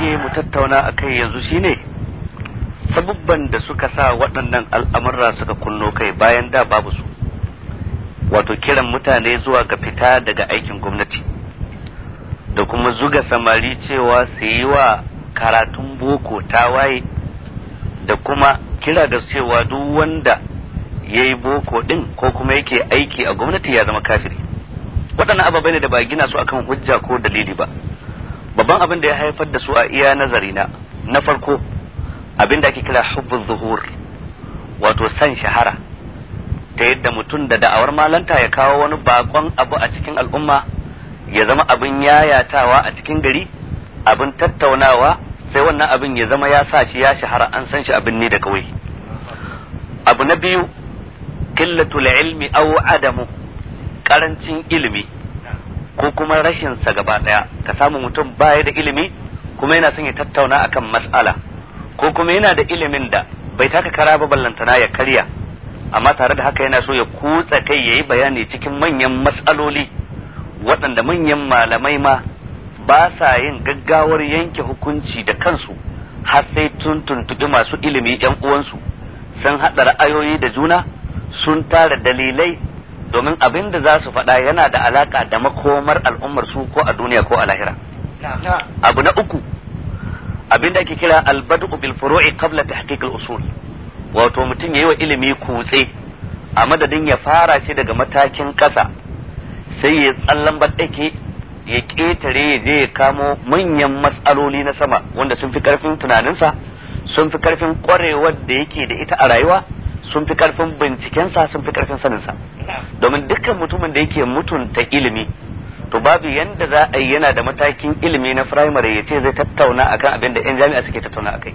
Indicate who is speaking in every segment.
Speaker 1: rage mu tattauna a kai yanzu shine sabubban da suka sa waɗannan al'amurra suka kunno kai bayan da babu su wato kiran mutane zuwa ga fita daga aikin gwamnati da kuma zuga samari cewa su yi wa karatun boko tawaye da kuma kira da cewa duk wanda ya yi boko ɗin ko kuma yake aiki a gwamnati ya zama kafiri waɗannan ababai ne da ba gina su akan hujja ko dalili ba babban abin da ya haifar da su a iya nazari na na farko abin da ake kira hubbu zuhur wato san shahara ta yadda mutum da da'awar malanta ya kawo wani bakon abu a cikin al'umma ya zama abin yayatawa a cikin gari abin tattaunawa sai wannan abin ya zama ya sa shi ya shahara an san shi abin ne da kawai abu na biyu killatul ilmi aw adamu karancin ilimi ko kuma rashin sa gaba daya ka samu mutum baya da ilimi kuma yana son ya tattauna akan mas'ala ko kuma yana da ilimin da bai taka kara ba ballantana ya karya amma tare da haka yana so ya kutsa kai yayi bayani cikin manyan mas'aloli waɗanda manyan malamai ma ba sa yin gaggawar yanke hukunci da kansu har sai tun tuntuɓi masu ilimi yan uwansu sun haɗa ra'ayoyi da juna sun tara dalilai domin abin da za su faɗa yana da alaka da makomar al'ummar su ko a duniya ko a lahira abu na uku abin da ake kira albadu bil furu'i qabla tahqiq al usul wato mutum yayi wa ilimi kutse a madadin ya fara shi daga matakin ƙasa sai ya tsallan baɗake ya ƙetare ya je ya kamo manyan matsaloli na sama wanda sun fi ƙarfin tunaninsa sun fi ƙarfin ƙwarewar da yake da ita a rayuwa sun fi ƙarfin bincikensa sun fi ƙarfin saninsa domin dukkan mutumin da yake mutunta ilimi to babu yanda za a yi yana da matakin ilimi na firamare ya ce zai tattauna akan abin da 'yan jami'a suke tattauna akai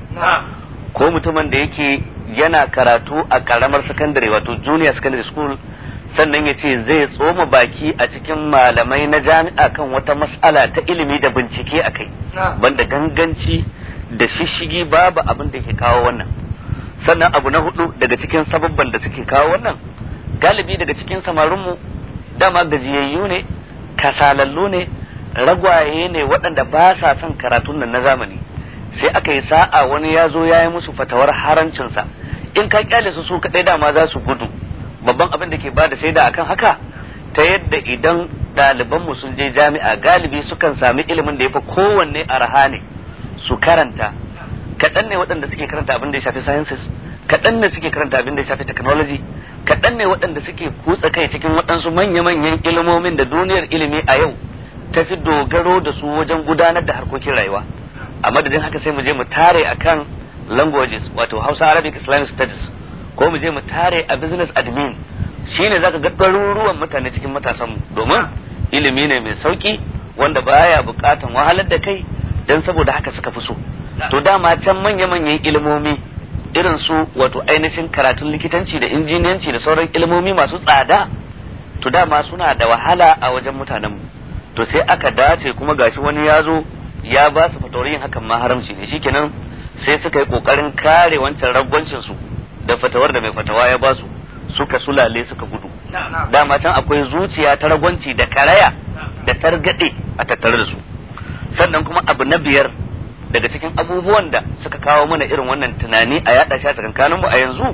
Speaker 1: ko mutumin da yake yana karatu a karamar sakandare wato junior secondary school sannan ya ce zai tsoma baki a cikin malamai na jami'a kan wata mas'ala ta ilimi da bincike a kai banda ganganci da shishigi babu abin da ke kawo wannan sannan abu na hudu daga cikin sababban da suke kawo wannan galibi daga cikin samarinmu dama gajiyayyu ne kasalallu ne ragwaye ne waɗanda ba sa son karatun nan na zamani sai aka yi sa'a wani ya zo ya yi musu fatawar harancinsa in ka kyale su su kaɗai dama za su gudu babban abin da ke ba da shaida akan haka ta yadda idan ɗalibanmu sun je jami'a galibi sukan sami ilimin da ya fi kowanne arha ne su karanta kaɗan ne waɗanda suke karanta abin da ya shafi sciences kaɗan ne suke karanta abin da ya shafi technology kaɗan ne waɗanda suke kutsa kai cikin waɗansu manya-manyan ilimomin da duniyar ilimi a yau ta fi dogaro da su wajen gudanar da harkokin rayuwa a madadin haka sai mu je mu tare akan languages wato Hausa Arabic Islamic Studies ko mu je mu tare a business admin shine zaka ga ɗaruruwan mutane cikin matasan mu domin ilimi ne mai sauki wanda baya bukatan wahalar da kai dan saboda haka suka fi so to dama can manya-manyan ilimomi irin su wato ainihin karatun likitanci da injiniyanci da sauran ilimomi masu tsada to dama suna da wahala a wajen mutanenmu to sai aka dace kuma gashi wani ya zo ya ba su fatawar yin hakan ma haramci ne shikenan sai suka yi kokarin kare wancan ragwancin su da fatawar da mai fatawa ya ba su suka sulale suka gudu dama can akwai zuciya ta ragwanci da karaya da targade a tattare da su sannan kuma abu na biyar daga cikin abubuwan da suka kawo mana irin wannan tunani a yada shi a tsakankanin mu a yanzu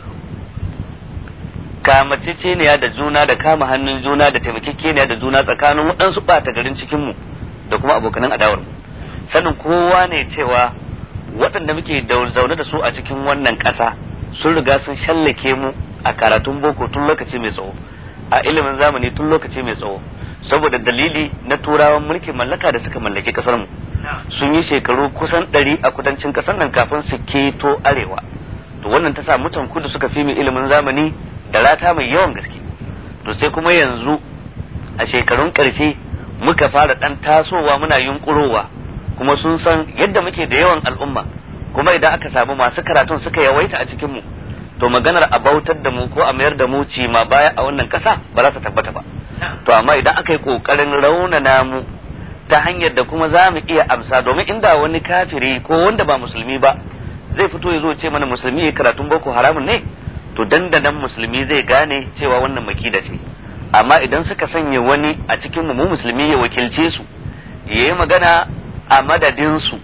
Speaker 1: kamaceceniya da juna da kama hannun juna da taimakekeniya da juna tsakanin waɗansu ɓata garin cikin mu da kuma abokanan adawar mu sanin kowa ne cewa waɗanda muke zaune da su a cikin wannan ƙasa sun riga sun shallake mu a karatun boko tun lokaci mai tsawo a ilimin zamani tun lokaci mai tsawo saboda dalili na turawan mulkin mallaka da suka mallaki ƙasar mu sun yi shekaru kusan ɗari a kudancin ƙasar nan kafin su keto arewa to wannan ta sa mutan kudu suka fi mu ilimin zamani da rata mai yawan gaske to sai kuma yanzu a shekarun ƙarshe muka fara ɗan tasowa muna yunƙurowa kuma sun san yadda muke da yawan al'umma kuma idan aka samu masu karatun suka yawaita a cikinmu to maganar a bautar da mu ko a mayar da mu ci ma baya a wannan ƙasa ba za ta tabbata ba to amma idan aka yi ƙoƙarin raunana mu ta hanyar da kuma za mu iya amsa domin inda wani kafiri ko wanda ba musulmi ba zai fito ya zo ce mana musulmi ya karatun boko haramun ne to dandanan musulmi zai gane cewa wannan makida ce amma idan suka sanya wani a cikin mu musulmi ya wakilce su ya yi magana a madadin su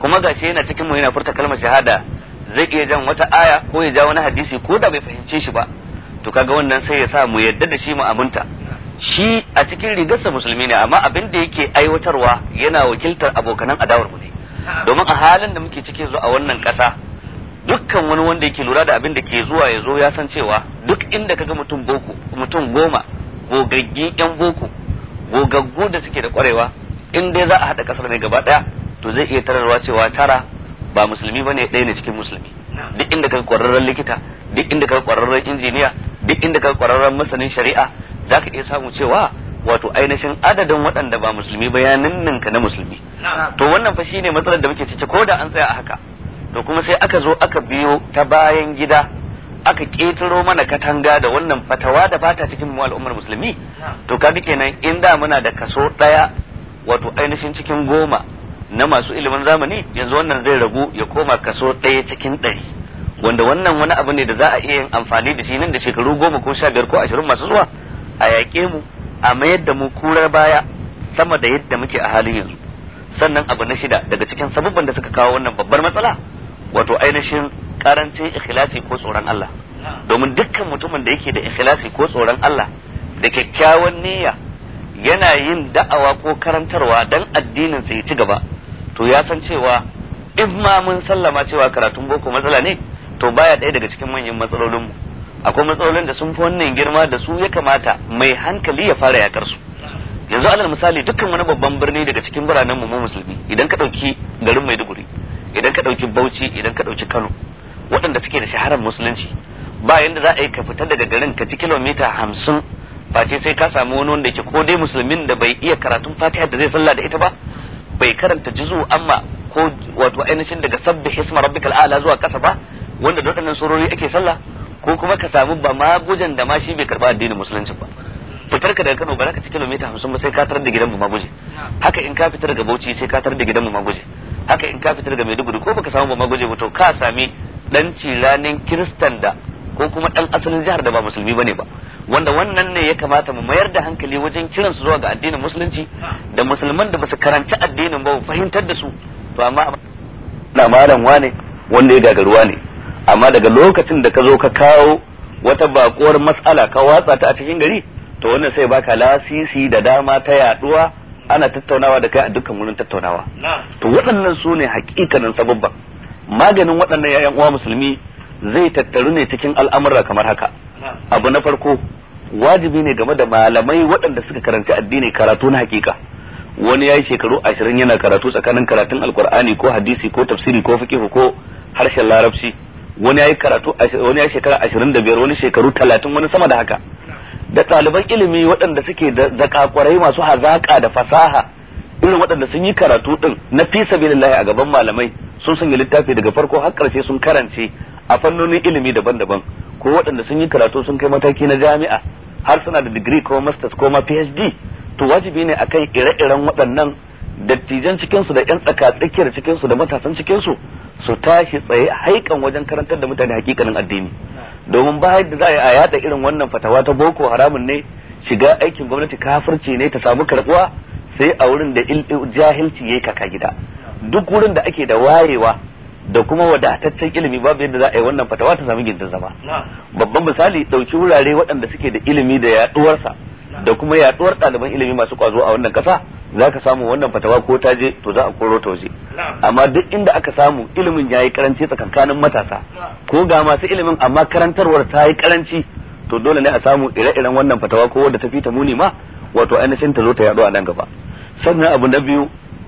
Speaker 1: kuma gashi yana cikin mu yana furta kalmar shahada zai iya jan wata aya ko ya ja wani hadisi ko da bai fahimce shi ba to kaga wannan sai ya sa mu yadda da shi mu aminta shi a cikin rigarsa musulmi ne amma abin da yake aiwatarwa yana wakiltar abokanan adawar mu ne domin a halin da muke cikin zuwa a wannan kasa dukkan wani wanda yake lura da abin da ke zuwa ya zo ya san cewa duk inda kaga mutum boko mutum goma gogaggi yan boko gogaggu da suke da kwarewa in dai za a haɗa kasar ne gaba ɗaya to zai iya tararwa cewa tara ba musulmi ba ne ɗaya ne cikin musulmi duk inda kaga kwararren likita duk inda kaga kwararren injiniya duk inda kaga kwararren masanin shari'a za ka iya samu cewa wato ainihin adadin waɗanda ba musulmi ba ya ninninka na musulmi to wannan fa shine matsalar da muke ciki ko da an tsaya a haka to kuma sai aka zo aka biyo ta bayan gida aka ƙetaro mana katanga da wannan fatawa da bata cikin mu al'ummar musulmi to kaga kenan in da muna da kaso ɗaya wato ainihin cikin goma na masu ilimin zamani yanzu wannan zai ragu ya koma kaso ɗaya cikin ɗari wanda wannan wani abu ne da za a iya yin amfani da shi nan da shekaru goma ko sha biyar ko ashirin masu zuwa a yaƙe mu a mayar da mu kurar baya sama da yadda muke a halin yanzu sannan abu na shida daga cikin sababban da suka kawo wannan babbar matsala wato ainihin karancin ikhlasi ko tsoron Allah domin dukkan mutumin da yake da ikhlasi ko tsoron Allah da kyakkyawan niyya yana yin da'awa ko karantarwa dan addinin sa ya ci gaba to ya san cewa in ma mun sallama cewa karatun boko matsala ne to baya ɗaya daga cikin manyan matsalolinmu akwai matsalolin da sun fi wannan girma da su ya kamata mai hankali ya fara yakar su yanzu alal misali dukkan wani babban birni daga cikin biranen mu musulmi idan ka ɗauki garin Maiduguri idan ka ɗauki Bauchi idan ka ɗauki Kano waɗanda suke da shaharar musulunci ba yanda za a yi ka fita daga garin ka ci kilomita hamsin face sai ka samu wani wanda yake ko dai musulmin da bai iya karatun fatiha da zai sallah da ita ba bai karanta juzu amma ko wato ainihin daga sabbi hisma rabbikal a'la zuwa kasa ba wanda da waɗannan surori ake sallah ko kuma ka samu ba magujan da ma shi bai karba addinin musulunci ba fitar ka daga Kano ba za ka ci kilomita hamsin ba sai ka tarar da gidan mu maguje haka in ka fitar daga Bauchi sai ka tarar da gidan mu maguje haka in ka fitar daga Maiduguri ko baka samu ba maguje ba to ka sami dan ciranin kiristan da ko kuma dan asalin jihar da ba musulmi bane ba wanda wannan ne ya kamata mu mayar da hankali wajen kiran su zuwa ga addinin musulunci da musulman da basu karanci addinin ba fahimtar da su to amma na malam wane wanda ya gagaruwa ne amma daga lokacin da ka zo ka kawo wata bakuwar matsala ka watsa ta a cikin gari to wannan sai baka lasisi da dama ta yaduwa ana tattaunawa da kai a dukkan wurin tattaunawa to waɗannan su ne hakikanin sababban maganin waɗannan yayan uwa musulmi zai tattaru ne cikin al'amura kamar haka abu na farko wajibi ne game da malamai waɗanda suka karanci addini karatu na hakika wani ya yi shekaru ashirin yana karatu tsakanin karatun alkur'ani ko hadisi ko tafsiri ko fiqh ko harshen larabci wani ya yi karatu wani ya shekara ashirin da biyar wani shekaru talatin wani sama da haka da ɗaliban ilimi waɗanda suke da zakakwarai masu hazaƙa da fasaha irin waɗanda sun yi karatu ɗin na fi sabilillahi a gaban malamai sun sanya littafi daga farko har ƙarshe sun karance a fannonin ilimi daban-daban ko waɗanda sun yi karatu sun kai mataki na jami'a har suna da digiri ko masters ko ma phd to wajibi ne akan ire-iren waɗannan dattijan cikinsu da 'yan tsaka tsakiyar cikinsu da matasan cikinsu su tashi tsaye haikan wajen karantar da mutane hakikanin addini domin ba yadda za a yada irin wannan fatawa ta boko haramun ne shiga aikin gwamnati kafirci ne ta samu karbuwa sai a wurin da jahilci yayi kaka gida duk wurin da ake da wayewa da kuma wadataccen ilimi babu yadda za a yi wannan fatawa ta samu gindin zama babban misali dauki wurare waɗanda suke da ilimi da yaduwarsa da kuma yaduwar ɗaliban ilimi masu kwazo a wannan ƙasa za ka samu wannan fatawa ko ta je to za a koro ta waje amma duk inda aka samu ilimin ya yi karanci tsakankanin matasa ko ga masu ilimin amma karantarwar ta yi karanci to dole ne a samu ire-iren wannan fatawa ko wadda ta fi ta muni ma wato ainihin ta zo ta yaɗu a nan gaba sannan abu na biyu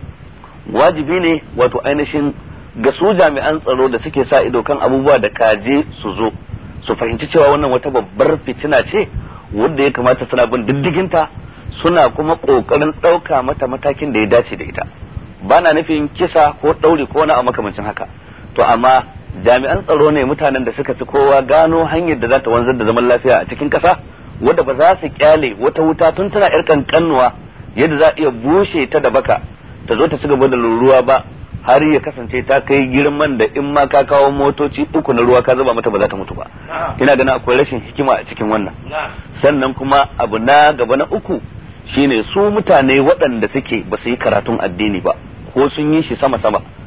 Speaker 1: wajibi ne wato ainihin ga su jami'an tsaro da suke sa ido kan abubuwa da kaje su zo su fahimci cewa wannan wata babbar fitina ce wanda ya kamata suna bin diddiginta suna kuma kokarin ɗauka mata matakin da ya dace da ita ba na nufin kisa ko ɗauri ko na a makamancin haka to amma jami'an tsaro ne mutanen da suka fi kowa gano hanyar da za ta wanzar da zaman lafiya a cikin ƙasa wadda ba za su kyale wata wuta tun tana yar kankanuwa yadda za a iya bushe ta da baka ta zo ta ci gaba da ruwa ba har ya kasance ta kai girman da in ma ka kawo motoci uku na ruwa ka zuba mata ba za ta mutu ba ina ganin akwai rashin hikima a cikin wannan sannan kuma abu na gaba na uku shine su mutane waɗanda suke ba su yi karatun addini ba ko sun yi shi sama sama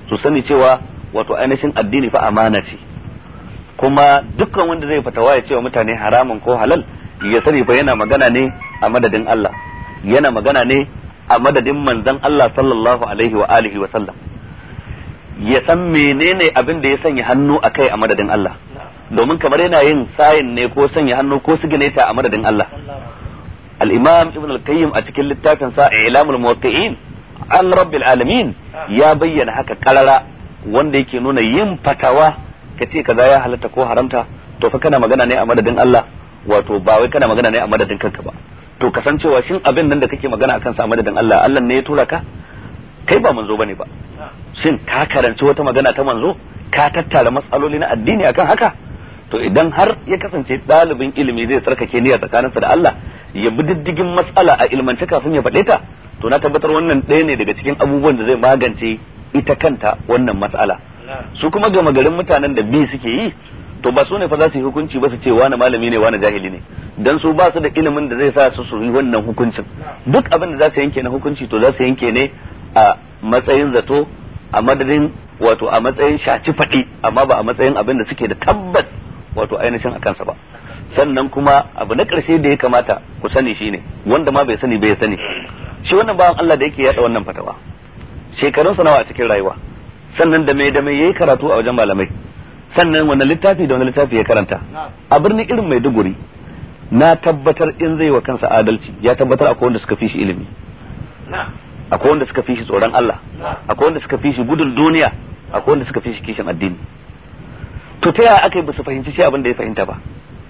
Speaker 1: su sani cewa wato ainihin addini fa amana ce kuma dukkan wanda zai fatawa ya cewa mutane haramun ko halal ya sani fa yana magana ne a madadin Allah yana magana ne a madadin manzon Allah sallallahu alaihi wa alihi wa sallam ya san menene abin da ya sanya hannu a kai a madadin Allah domin kamar yana yin sayin ne ko sanya hannu ko sigineta a madadin Allah al-imam ibn al-qayyim a cikin littafin sa ilamul muwaqqi'in an rabbil alamin ya bayyana haka karara wanda yake nuna yin fatawa ka ce kaza ya halatta ko haramta to fa kana magana ne a madadin Allah wato ba wai kana magana ne a madadin kanka ba to kasancewa shin abin nan da kake magana akan sa a madadin Allah Allah ne ya tura ka kai ba manzo bane ba shin ka karanci wata magana ta manzo ka tattara matsaloli na addini akan haka to idan har ya kasance ɗalibin ilimi zai tsarkake niyya tsakaninsa da Allah ya bi diddigin matsala a ilmance kafin ya faɗe ta to na tabbatar wannan ɗaya ne daga cikin abubuwan da zai magance ita kanta wannan matsala su kuma gama garin mutanen da bi suke yi to ba su ne fa za su yi hukunci ba su ce wani malami ne wani jahili ne dan su ba su da ilimin da zai sa su su yi wannan hukuncin duk abin da za su yanke na hukunci to za su yanke ne a matsayin zato a madadin wato a matsayin shaci faɗi amma ba a matsayin abin da suke da tabbas wato ainihin a kansa ba sannan kuma abu na ƙarshe da ya kamata ku sani shine wanda ma bai sani bai sani shi wannan bawan Allah da yake yada wannan fatawa shekarun sa nawa a cikin rayuwa sannan da mai da mai yayi karatu a wajen malamai sannan wani littafi da wani littafi ya karanta a birnin irin Maiduguri na tabbatar in zai wa kansa adalci ya tabbatar akwai wanda suka fi shi ilimi akwai wanda suka fi shi tsoron Allah akwai wanda suka fi shi gudun duniya akwai wanda suka fi shi kishin addini to ta yaya aka yi ba su fahimci shi abin da ya fahimta ba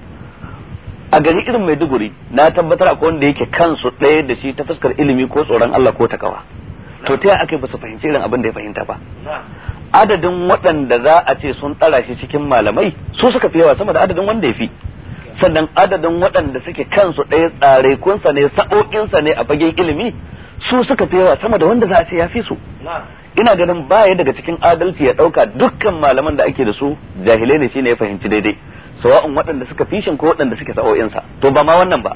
Speaker 1: a gari irin Maiduguri na tabbatar akwai wanda yake kansu ɗaya da shi ta fuskar ilimi ko tsoron Allah ko takawa to ta yaya aka yi ba su fahimci irin abin da ya fahimta ba adadin waɗanda za a ce sun tsara shi cikin malamai su suka fi yawa sama da adadin wanda ya fi sannan adadin waɗanda suke kansu ɗaya tsare kunsa ne sa'o'insa ne a fagen ilimi su suka fi yawa sama da wanda za a ce ya fi su ina ganin baya daga cikin adalci ya ɗauka dukkan malaman da ake da su jahilai ne shine ya fahimci daidai sawa'un waɗanda suka fishin ko waɗanda suke sa'o'insa to ba ma wannan ba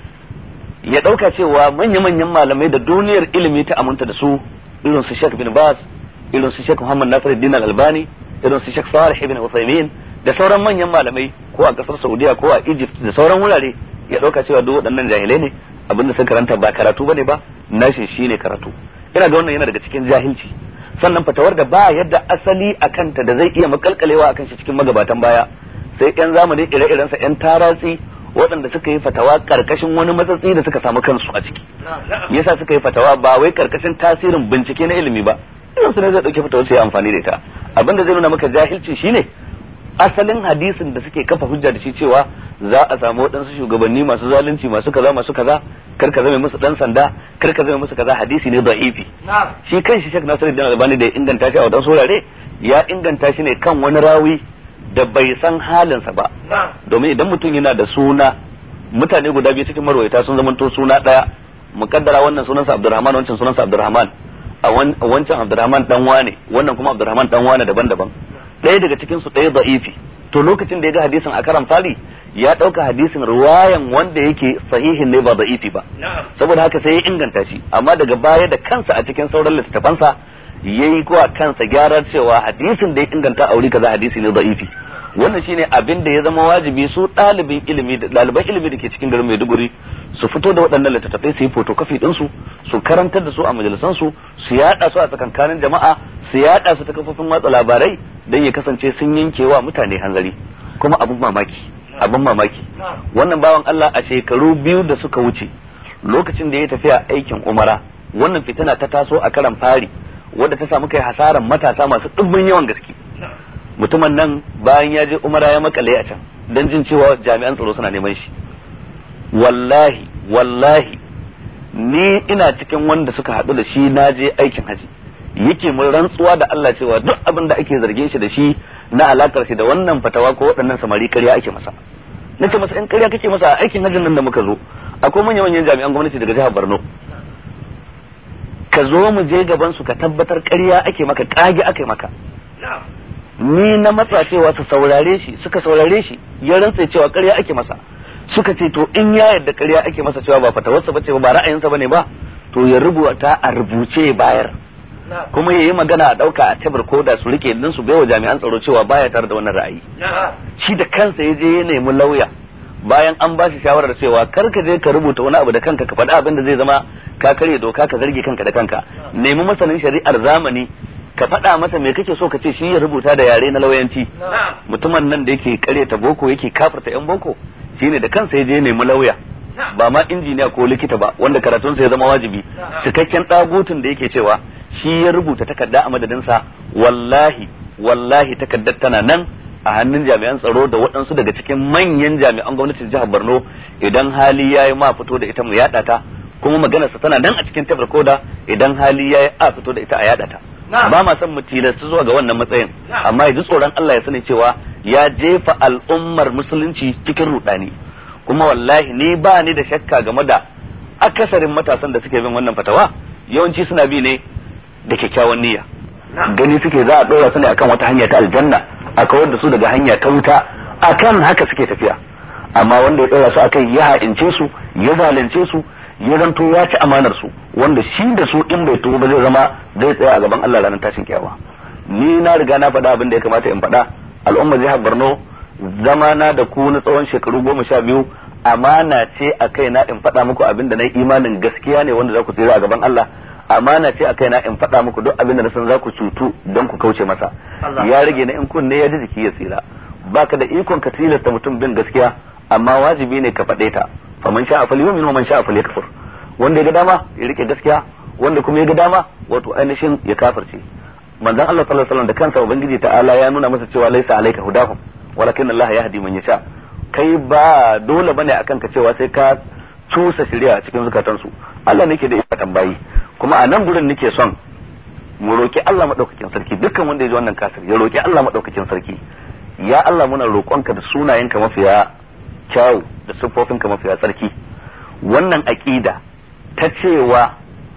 Speaker 1: ya ɗauka cewa manya-manyan malamai da duniyar ilimi ta aminta da su irin su Sheikh bin Bas irin su Sheikh Muhammad Nasiruddin Al-Albani irin su Sheikh Salih ibn Uthaymeen da sauran manyan malamai ko a kasar Saudiya ko a Egypt da sauran wurare ya ɗauka cewa duk waɗannan jahilai ne abinda sun karanta ba karatu bane ba nashi shine karatu ina ga wannan yana daga cikin jahilci sannan fatawar da ba yadda asali a kanta da zai iya makalkalewa akan shi cikin magabatan baya sai yan zamani ire-iren sa yan taratsi waɗanda suka yi fatawa karkashin wani matsatsi da suka samu kansu a ciki yasa suka yi fatawa ba wai karkashin tasirin bincike na ilimi ba irin su ne zai dauke fatawar sai amfani da ita abinda zai nuna maka jahilci shine asalin hadisin da suke kafa hujja da shi cewa za a samu waɗansu shugabanni masu zalunci masu kaza masu kaza kar ka zama musu dan sanda kar ka zama musu kaza hadisi ne da'ifi shi kan shi Sheikh Nasiruddin Albani da ya inganta shi a wadansu wurare ya inganta shi ne kan wani rawi da bai san halinsa ba domin idan mutum yana da suna mutane guda biyu cikin marwayata sun zamanto suna daya mukaddara wannan sunansa Abdurrahman wancan sunansa Abdurrahman a wancan Abdurrahman dan wane wannan kuma Abdurrahman dan wane daban-daban ɗaya daga cikin su ɗaya da'ifi to lokacin da ya ga hadisin a karan fari ya ɗauka hadisin ruwayan wanda yake sahihin ne ba da'ifi ba saboda haka sai ya inganta shi amma daga baya da kansa a cikin sauran littattafansa ya yi kuwa kansa gyarar cewa hadisin da ya inganta a wuri kaza hadisi ne da'ifi wannan shine abin da ya zama wajibi su ɗalibin ilimi da ɗaliban ilimi da ke cikin garin Maiduguri su fito da waɗannan littattafai su yi fotokafi ɗinsu su karantar da su a majalisansu su yaɗa su a tsakankanin jama'a su yaɗa su ta kafofin watsa labarai don ya kasance sun yanke wa mutane hanzari kuma abin mamaki abin mamaki wannan bawan Allah a shekaru biyu da suka wuce lokacin da ya tafiya aikin umara wannan fitina ta taso a karan fari wadda ta samu kai hasaran matasa masu ɗumbin yawan gaske mutumin nan bayan ya je umara ya makale a can don jin cewa jami'an tsaro suna neman shi wallahi wallahi ni ina cikin wanda suka haɗu da shi na je aikin haji yake mun rantsuwa da Allah cewa duk abin da ake zargin shi da shi na alakar shi da wannan fatawa ko waɗannan samari ƙarya ake masa nace masa in ƙarya kake masa aikin hajjin nan da muka zo akwai manyan manyan jami'an gwamnati daga jihar Borno ka zo mu je gaban su ka tabbatar ƙarya ake maka ƙage ake maka ni na matsa cewa su saurare shi suka saurare shi ya rantsa cewa ƙarya ake masa suka ce to in ya yarda ƙarya ake masa cewa ba fatawarsa bace ba ba ra'ayinsa bane ba to ya rubuta a rubuce bayar kuma yayi magana a dauka a tabar koda su rike din su baiwa jami'an tsaro cewa baya tare da wannan ra'ayi shi da kansa ya je ya nemi lauya bayan an ba shi shawarar cewa kar ka je ka rubuta wani abu da kanka ka faɗi abin da zai zama ka karya doka ka zarge kanka da kanka nemi masanin shari'ar zamani ka faɗa masa me kake so ka ce shi ya rubuta da yare na lauyanci mutumin nan da yake karyata boko yake kafirta yan boko shine da kansa ya je nemi lauya ba ma injiniya ko likita ba wanda karatunsa ya zama wajibi cikakken ɗagutun da yake cewa shi ya rubuta takarda a madadinsa wallahi wallahi takardar tana nan a hannun jami'an tsaro da waɗansu daga cikin manyan jami'an gwamnatin jihar Borno idan hali ya yi ma fito da ita mu yaɗa ta kuma maganarsa tana nan a cikin tabar koda idan hali ya yi a fito da ita a yaɗa ta ba ma son mu tilasta zuwa ga wannan matsayin amma ya ji tsoron Allah ya sani cewa ya jefa al'ummar musulunci cikin rudani kuma wallahi ni ba ni da shakka game da akasarin matasan da suke bin wannan fatawa yawanci suna bi ne da kyakkyawan niyya gani suke za a ɗora su ne akan wata hanya ta aljanna a kawar da su daga hanya ta wuta akan haka suke tafiya amma wanda ya ɗora su akan ya ha'ince su ya zalunce su ya zanto ya ci amanar su wanda shi da su in bai tuba ba zai zama zai tsaya a gaban Allah ranar tashin kyawa ni na riga na faɗa abin da ya kamata in faɗa al'ummar jihar Borno zama na da ku na tsawon shekaru goma sha biyu amana ce a kaina in faɗa muku abin da na imanin gaskiya ne wanda za ku tsira a gaban Allah amana ce a kaina in faɗa muku duk abin da na san za ku cutu don ku kauce masa ya rage na in kunne ya ji jiki ya tsira baka da ikon ka tilasta mutum bin gaskiya amma wajibi ne ka faɗe ta faman sha'a falyumin wa man sha'a falyakfur wanda ya ga dama ya rike gaskiya wanda kuma ya ga dama wato ainihin ya kafirce manzon Allah sallallahu alaihi wasallam da kansa ubangiji ta'ala ya nuna masa cewa laisa alayka hudahum walakin Allah yahdi man yasha kai ba dole bane akan ka cewa sai ka cusa shari'a cikin zukatansu Allah ne ke da ikon bayi kuma a nan gurin nake son mu roki Allah madaukakin sarki dukkan wanda ya ji wannan kasir ya roki Allah madaukakin sarki ya Allah muna roƙonka da sunayenka mafiya kyawu da siffofinka mafiya tsarki wannan aƙida ta cewa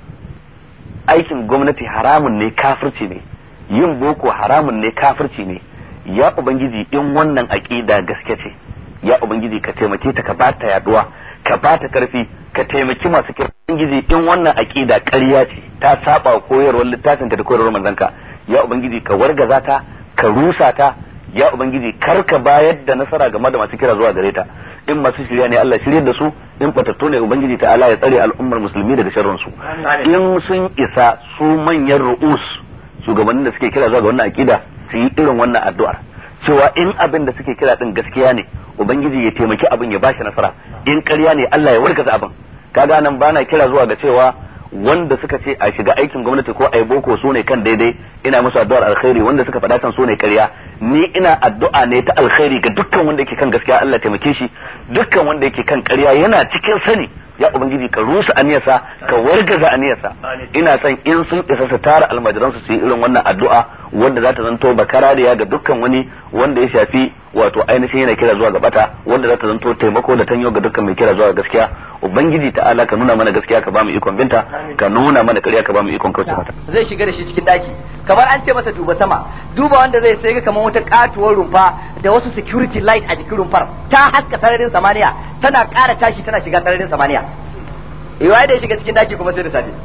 Speaker 1: aikin gwamnati haramun ne kafirci ne yin boko haramun ne kafirci ne ya ubangiji in wannan aƙida gaske ce ya ubangiji ka taimake ta ka bata yaduwa ka bata karfi ka taimaki masu kira ubangiji in wannan aƙida ƙarya ce ta saba koyarwar littafin ka da koyarwar manzanka ya ubangiji ka wargaza ta ka rusa ta ya ubangiji kar ka bayar da nasara game da masu kira zuwa gare ta in masu shirya ne Allah shirye da su in batattu ne ubangiji ta Allah ya tsare al'ummar musulmi daga sharrin su in sun isa su manyan ru'us shugabannin da suke kira zuwa ga wannan akida su yi irin wannan addu'ar cewa in abin da suke kira din gaskiya ne ubangiji ya taimaki abin ya bashi nasara in ƙarya ne Allah ya warkaza abin kaga nan bana kira zuwa ga cewa wanda suka ce a shiga aikin gwamnati ko a yi boko su ne kan daidai ina musu addu'ar alkhairi wanda suka faɗa kan su ne ƙarya ni ina addu'a ne ta alkhairi ga dukkan wanda yake kan gaskiya Allah taimake shi dukkan wanda yake kan ƙarya yana cikin sani ya ubangiji ka rusa aniyarsa ka wargaza aniyarsa ina son in sun isa su tara almajiran su yi irin wannan addu'a wanda za ta zanto bakarariya ga dukkan wani wanda ya shafi wato ainihin yana kira zuwa ga bata wanda za ta zanto taimako da tanyo ga dukkan mai kira zuwa ga gaskiya ubangiji ta'ala ka nuna mana gaskiya ka ba mu ikon binta ka nuna mana ƙarya ka ba mu ikon kauce mata
Speaker 2: zai shiga da shi cikin daki kamar an ce masa duba sama duba wanda zai sai ga kamar wata katuwar rumfa da wasu security light a jikin rumfar ta haska sararin samaniya tana ƙara tashi tana shiga sararin samaniya iwa da ya shiga cikin daki kuma sai da safe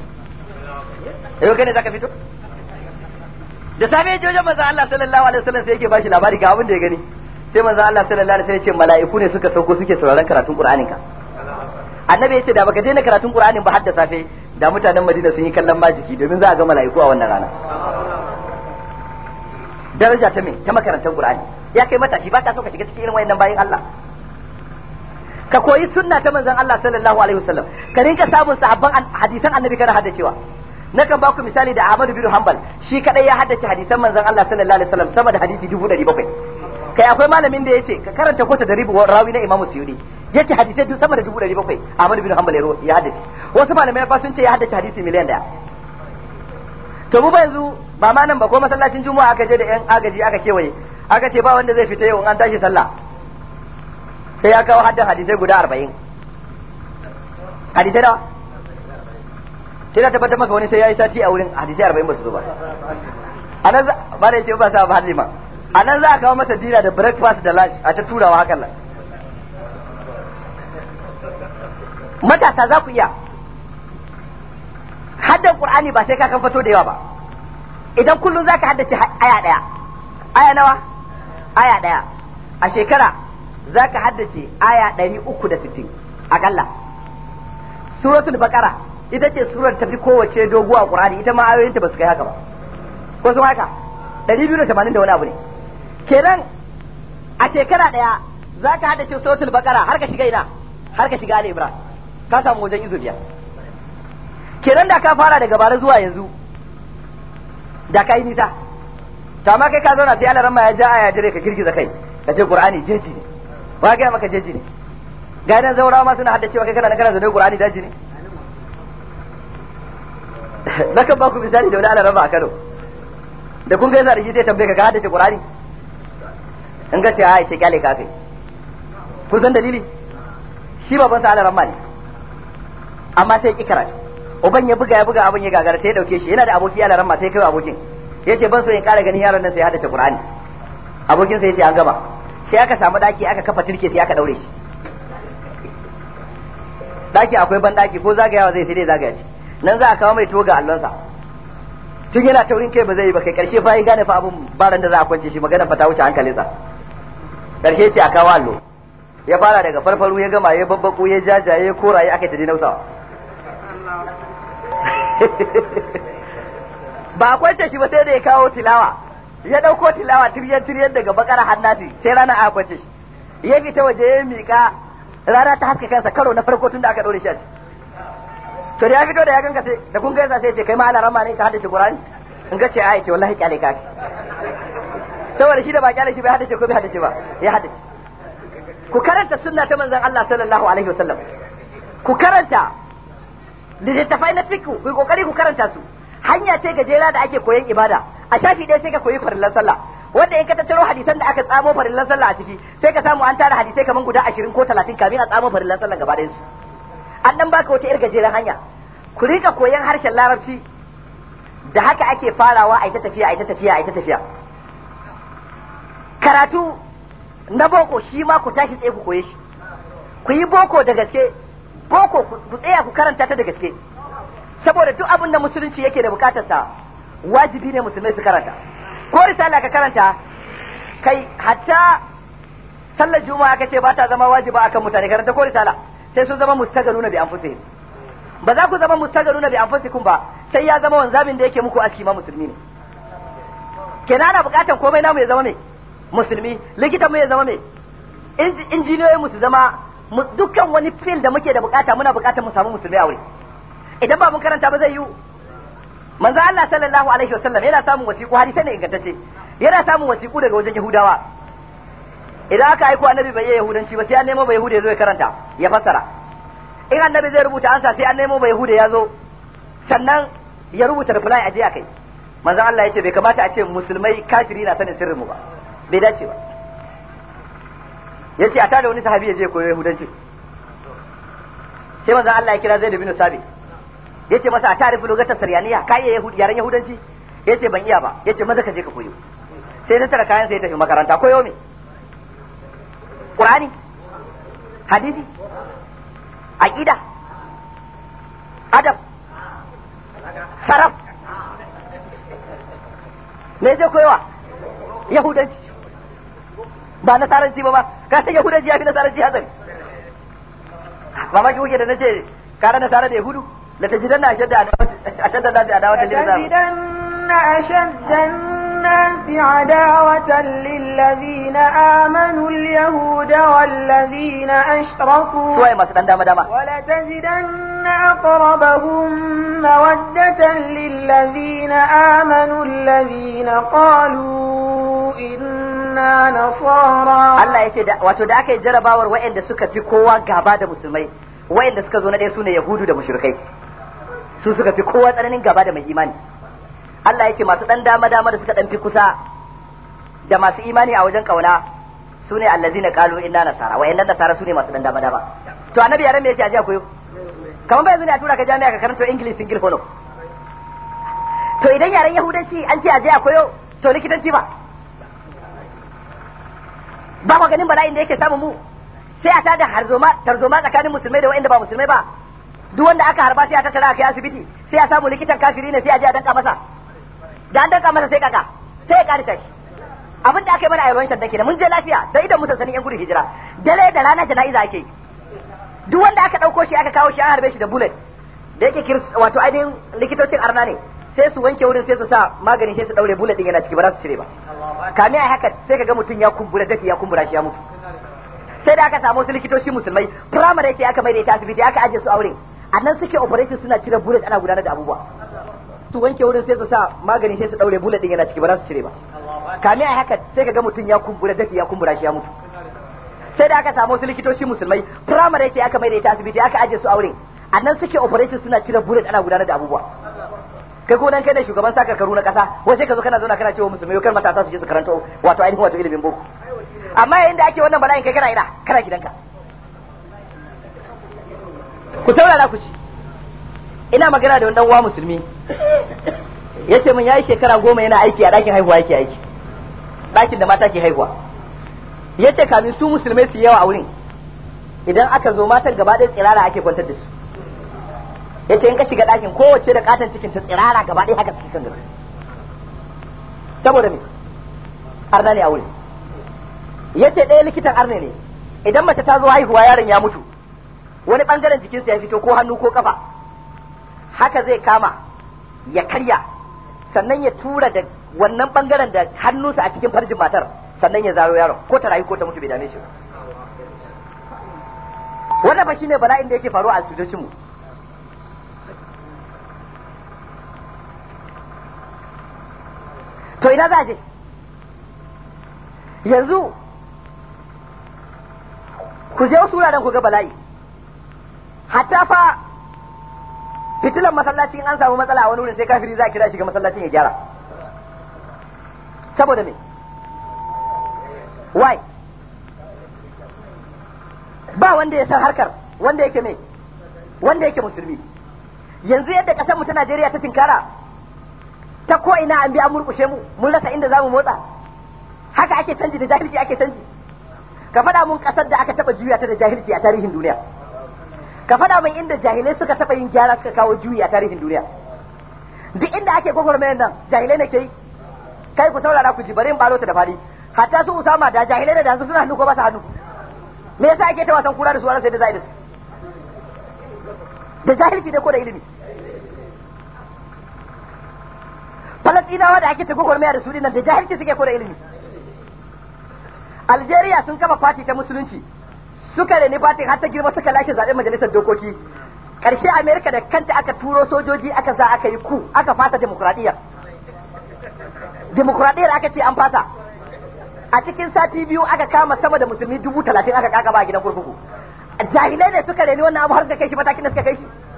Speaker 2: yau kai ne zaka fito da safe ya je wajen manzo Allah sallallahu alaihi wasallam sai yake bashi labari ga abin da ya gani sai manzo Allah sallallahu alaihi wasallam ya ce mala'iku ne suka sauko suke sauraron karatun Qur'anin ka annabi ya ce da baka daina karatun Qur'anin ba har da safe da mutanen Madina sun yi kallon majiki domin za a ga mala'iku a wannan rana daraja ta me ta makarantar Qur'ani ya kai matashi ba ka so ka shiga cikin irin wayannan bayin Allah ka koyi sunna ta manzon Allah sallallahu alaihi wasallam ka rinka samun sahabban hadisan annabi kana haddacewa nakan ba ku misali da Ahmad bin Hanbal shi kadai ya haddace hadisan manzon Allah sallallahu alaihi wasallam sama da hadisi 1700 kai akwai malamin da yace ka karanta kota da ribu rawi na Imam Suyuti yace hadisai duk sama da 1700 Ahmad bin Hanbal ya haddace wasu malamai fa sun ce ya haddace hadisi miliyan daya to mu ba yanzu ba ma nan ba ko masallacin juma'a aka je da yan agaji aka kewaye aka ce ba wanda zai fita yau in an tashi sallah sai ya kawo haddan hadisai guda arba'in hadisai nawa sai na tabbatar maka wani sai ya yi sati a wurin hadisai arba'in ba su zo ba a nan ba da ce ba sa ba hadima a nan za a kawo masa dina da breakfast da lunch a ta turawa hakan nan matasa za ku iya haddan qur'ani ba sai ka kan fito da yawa ba idan kullum zaka haddace aya daya aya nawa aya daya a shekara zaka haddace aya ɗari uku da sittin akalla suratul baqara ita ce surar tafi kowace doguwa qur'ani ita ma ayoyinta ba su kai haka ba ko sun haka ɗari biyu da tamanin da wani abu ne kenan a shekara ɗaya zaka haddace suratul baqara har ka shiga ina har ka shiga ali imran ka samu wajen izu biyar kenan da ka fara daga bara zuwa yanzu da ka yi nisa to amma kai ka zauna sai Allah ramma ya ja aya jire ka girgiza kai ka ce qur'ani jeji ne wa ga maka jeji ne ga nan zaurawa ma suna hadda cewa kai kana kana zaune qur'ani daji ne nakan ba ku misali da wani Allah ramma a Kano da kun ga yasa da shi sai tambaye ka ka haddace qur'ani in ga ce a ce kyale ka kai kun san dalili shi baban sa Allah ramma ne amma sai ki karatu uban ya buga ya buga abin ya gagara sai ya dauke shi yana da aboki Allah ramma sai kai abokin yace ban so in kara ganin yaron nan sai ya hadace Qur'ani abokin sai yace an gama sai aka samu daki aka kafa turke sai aka daure shi daki akwai ban daki ko zagayawa zai sai dai zagaya shi nan za a kawo mai toga allonsa tun yana taurin kai ba zai yi ba kai karshe fa ya gane fa abun baran da za a kwance shi magana fa ta wuce hankalinsa karshe ce a kawo allo ya fara daga farfaru ya gama ya babbaku ya jajaye koraye aka ta dinausawa ba a kwance shi ba sai da ya kawo tilawa ya dauko tilawa tiryan tiryan daga bakara hannati sai rana a kwance shi ya fita waje ya mika rana ta haska kansa karo na farko tun da aka dore shi a ci to da ya fito da ya ganka sai da kun gaisa sai ya ce kai ma alarama ne ka haddace Qur'ani in ga ce ai ce wallahi kyale ka saboda shi da ba kyale shi bai haddace ko bai haddace ba ya haddace ku karanta sunna ta manzon Allah sallallahu alaihi wasallam ku karanta littattafai na fiqh ku kokari ku karanta su hanya ce gajera da ake koyon ibada a shafi ɗaya sai ka koyi farillan sallah wanda in ka tattaro hadisan da aka tsamo farillan sallah a ciki sai ka samu an tara hadisai kaman guda ashirin ko talatin kamin a tsamo farillan sallah gaba ɗayan su an dan baka wata irin gajeren hanya ku rika koyon harshen larabci da haka ake farawa a ita tafiya a ita tafiya a ita tafiya karatu na boko shi ma ku tashi tsaye ku koye shi ku yi boko da gaske boko ku tsaya ku karanta ta da gaske saboda duk abin da musulunci yake da bukatarsa wajibi ne musulmai su karanta ko risala ka karanta kai hatta sallar juma'a ka ce ba ta zama wajiba akan mutane karanta ko risala sai sun zama mustagaluna bi anfusihim ba za ku zama mustagaluna bi anfusikum ba sai ya zama wanzamin da yake muku aski ma musulmi ne kenan ana bukatan komai namu ya zama me musulmi likitan mu ya zama me injiniyoyin mu su zama dukkan wani fil da muke da bukata muna bukatar mu samu musulmi a wuri idan ba mun karanta ba zai yi manzo Allah sallallahu alaihi wasallam yana samun wasiƙu hadisi ne ingantacce yana samun wasiƙu daga wajen Yahudawa idan aka aiko annabi bai yi yahudanci ba sai an nemo bai yahuda ya zo ya karanta ya fassara in annabi zai rubuta ansa sai an nemo bai yahuda ya zo sannan ya rubuta reply a je a kai manzo Allah ya ce bai kamata a ce musulmai kafiri na sanin sirrin mu ba bai dace ba yace a tada wani sahabi ya je koyo yahudanci sai manzo Allah ya kira Zaid bin Sabit yace masa a tarifi lugatar saryaniya ka iya yaren yahudanci yace ban iya ba yace maza ka je ka koyo sai ta tara kayan sai ya tafi makaranta koyo me qur'ani hadisi aqida adab saraf me zai koyowa yahudanci ba nasaranci ba ba ka san yahudanci ya fi nasaranci hatsari mamaki kuke da nace kare nasara da yahudu لتجدن أشد أشد الناس عداوة
Speaker 3: لتجدن أشد الناس عداوة للذين آمنوا اليهود والذين أشركوا
Speaker 2: سوى ما سدان داما داما
Speaker 3: ولتجدن أقربهم مودة للذين آمنوا الذين قالوا إنا نصارى
Speaker 2: Allah ya ce wato da aka yi jarabawar waɗanda suka fi kowa gaba da musulmai waɗanda suka zo na ɗaya su ne yahudu da mushrikai su suka fi kowa tsananin gaba da mai imani Allah yake masu dan dama dama da suka dan fi kusa da masu imani a wajen kauna su ne allazina qalu inna nasara wa inna nasara su ne masu dan dama dama to annabi yaran me yace aje koyo kamar bai yanzu ne a tura ka jami'a ka karanta english single follow to idan yaren yahudanci an ce aje a koyo to likitanci ba ba mu ganin bala'in da yake samu mu sai a tada harzoma tarzoma tsakanin musulmai da wa'anda ba musulmai ba duk wanda aka harba sai a tattara kai asibiti sai a samu likitan kafiri ne sai a je a danka masa da an danka masa sai kaka sai ya karita shi abin da aka yi mana a yawan shaddan kenan mun je lafiya da idan mu sanin yan gudun hijira dare da rana jana'iza ake yi duk wanda aka ɗauko shi aka kawo shi an harbe shi da bullet da yake kirs wato ainihin likitocin arna ne sai su wanke wurin sai su sa magani sai su daure bullet din yana ciki ba za su cire ba kame ai haka sai kaga mutum ya kumbura dafi ya kumbura shi ya mutu sai da aka samu wasu likitoci musulmai primary yake aka mai da ita asibiti aka aje su aure a nan suke operation suna cire bullet ana gudanar da abubuwa su wanke wurin sai su sa magani sai su daure bullet din yana ciki ba za su cire ba kame ai haka sai kaga mutum ya kumbura dafi ya kumbura shi ya mutu sai da aka samu wasu likitoci musulmai primary yake aka mai da ita asibiti aka aje su aure a nan suke operation suna cire bullet ana gudanar da abubuwa kai ko dan kai ne shugaban saka karu na kasa wai sai ka zo kana zauna kana cewa musulmai kar matasa su je su karanto wato ainihin wato ilimin boko amma yayin da ake wannan bala'in kai kana ina kana gidanka ku saurara ku ci ina magana da wani dan uwa musulmi yace min yayi shekara goma yana aiki a ɗakin haihuwa yake aiki ɗakin da mata ke haihuwa yace kamin su musulmai su yawa a wurin idan aka zo matan gaba ɗaya tsirara ake kwantar da su yace in ka shiga ɗakin kowace da katon cikin ta tsirara gaba ɗaya haka suke kan gaba saboda me arna ne a wurin yace ɗaya likitan arne ne idan mace ta zo haihuwa yaron ya mutu wani bangaren jikinsa ya fito ko hannu ko kafa haka zai kama ya karya sannan ya tura da wannan bangaren da hannunsa a cikin farjin matar sannan ya zaro yaron ko ta rayu ko ta mutu bai dame shi ba wannan fa shine bala'in da yake faruwa a asibitocin mu to ina za a je yanzu ku je wasu wuraren ku ga bala'i hatta fa fitilan masallacin an samu matsala a wani wurin sai kafiri za a kira shi ga masallacin ya gyara saboda me why ba wanda ya san harkar wanda yake me wanda yake musulmi yanzu yadda kasar mu ta Najeriya ta tinkara ta ko ina an bi an murkushe mu mun rasa inda zamu motsa haka ake canji da jahilci ake canji ka faɗa mun kasar da aka taba juya ta da jahilci a tarihin duniya ka faɗa mun inda jahilai suka taba yin gyara suka kawo juyi a tarihin duniya duk inda ake gwagwarmayar nan jahilai ne ke yi kai ku saurara ku ji bari in balo ta da fadi hatta su usama da jahilai da yanzu suna hannu ko ba su hannu me yasa ake ta wasan kura da su sai da za da su da jahilci ne ko da ilimi falastinawa da ake ta gwagwarmaya da su dinnan da jahilci suke ko da ilimi algeria sun kafa fati ta musulunci suka reni fatin har ta girma suka lashe zaɓen majalisar dokoki ƙarshe amerika da kanta aka turo sojoji aka sa aka yi ku aka fata demokuraɗiyya demokuraɗiyyar aka ce an fata a cikin sati biyu aka kama sama da musulmi dubu talatin aka kakaba a gidan kurkuku jahilai ne suka reni wannan abu har suka kai shi matakin da suka kai shi